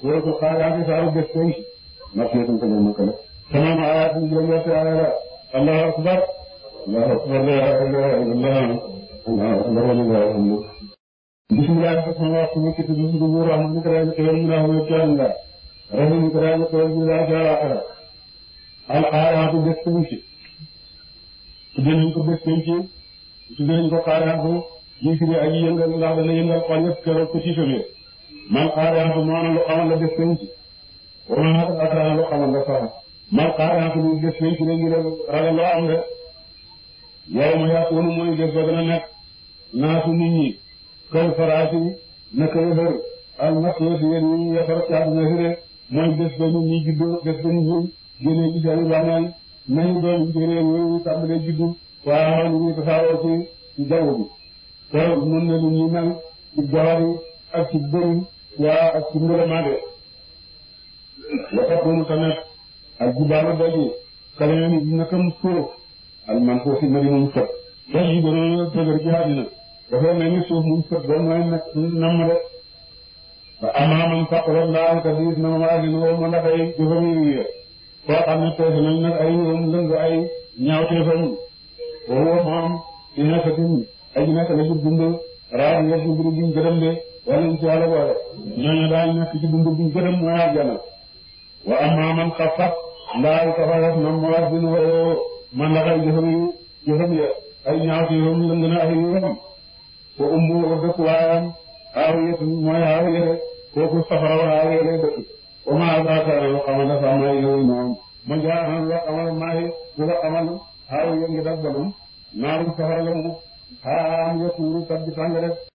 suratul xaari'ati saaru bés koy makkiyatun ko makka la samaanu ayaatin juróom-ñetti aaya la allahu akbar allahu akbar la ilaha illallah allahu akbar walillahi alhamdu bismillah sama wax sama kitu bisu du buur rahmani ko daal xewal mu naa ci Allah rahmani ko daal xewal mu naa ci Allah al xaari'atu bés ko ci tuddee nañ ko bés ko ci tuddee nañ ko xaari'atu ñu fi aji yëngal ndax dana yëngal xol yëpp keroog ko ci sëbee man xaari'atu moo lu xamal la bés ko ci wala naa ko attaana lu xamal la sax man xaari'atu bu bés ko ci la ngi ragal loo am de yow ma yàqoonu mooy bés ba dana nekk naasu nit ñi kal faraasi naka yëfër al masoo si yéen ñi yëfër ci àdduna si de mooy bés ba nit ñi juddoo bés ba nit ñi génnee ci seen bàmmeel nañu doon jëree yooyu tàmbalee juddu waaw ñu ngi tasaaroo ci ci jaww bi te mën na lu ñu mel ci jawari ak ci bëri waa ak ci mbërëmaade waxatuñu tamit ak jubaaru daji kala ni nakam suuf al man foo si mari muñ fët daj yi gënoon a dëgër ci àddina dafay mel ni suuf muñ fët ba mooy nag namm de ba amaaman faqra laa ka diis na ma agin woo ma ndax ay jëfam yu koo xam ne tees nañ nag ay ñoom lëng ay ñaawteefam woo moom ci nekkatin ay nekk la ci dund raad nga ci dund buñ gërëm de wala ñu ci yàlla boole ñooñu daañ nekk ci dund buñ gërëm mooy àjjana wa amma man xaffat ndaal ka fa def na mawazin woo man la ay jëfam yu jëfam ya ay ñaawteefam lëng na ay yoom ko ummu dëkk waayam haawiyatun mooy haawiya de kooku safara wa haawiya lay dëkk wa ma adraaka loo xamal dafa am ay yow ñoom ma jaaxal loo xamal maay bu la xamal haawiya ngi daf balum naarum safara la mu xaam ya tuuru kat bi tàng rek